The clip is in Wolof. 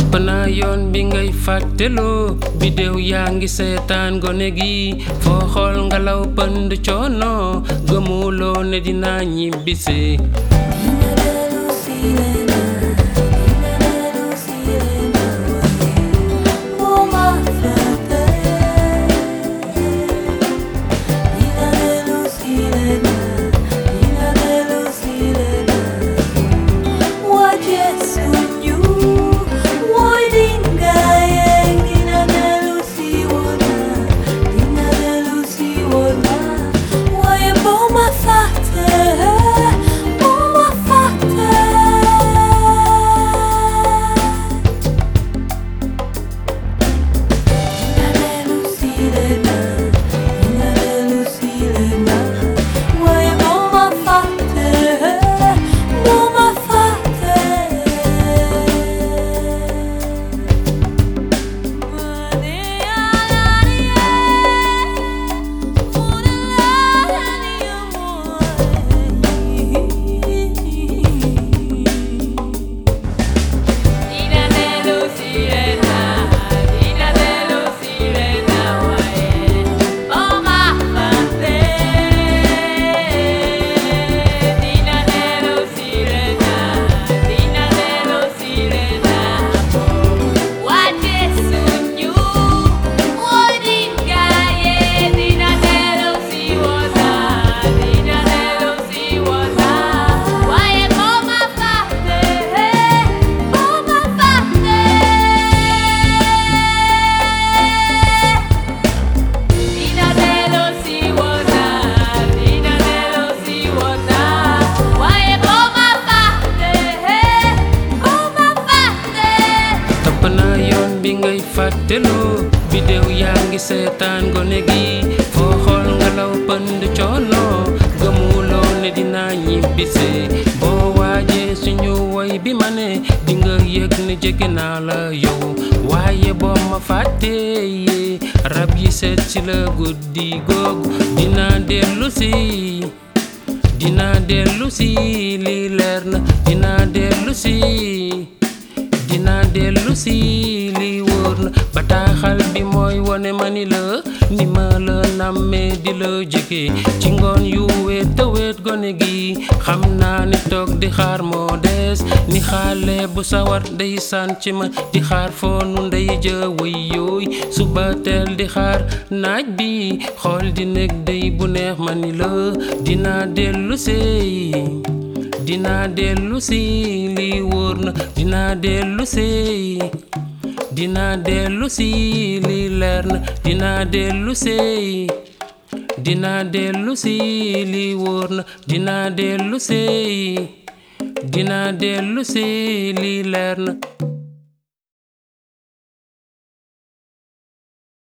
topp naa yoon bi ngay fàtteloo bidéew yaa ngi seetaan gone gi foo xool ngelaw pënd coono gëmuloo ne dinaa ñibbisi topp naa yoon bi ngay fàtteloo bidéew yaa ngi seetaan gone gi foo xool ngelaw pënd coono gëmuloo ne dinaa ñibbisi boo waajee suñu woy bi ma ne di nga yëg ne jege naa la yow waaye boo ma fàttee rab yi seet ci la guddi googu dinaa dellu si dinaa dellu si lii leer na dinaa dellu si dinaa dellu si lii wóor na bataaxal bi mooy wone ma ni la ni ma la nammee di la jege ci ngoon yu weet te weet gone gi xam naa ni toog di xaar moo des ni xaale bu sawar day sànc ma di xaar foonu ndey ja way yooy suba teel di xaar naaj bi xool di nekk day bu neex ma ni la dinaa dellu si dinaa dellu si lii wóor na dinaa dellu si dinaa dellu si lii leer na dinaa dellu si dinaa dellu si lii wóor na dinaa dellu si dinaa dellu si lii leer na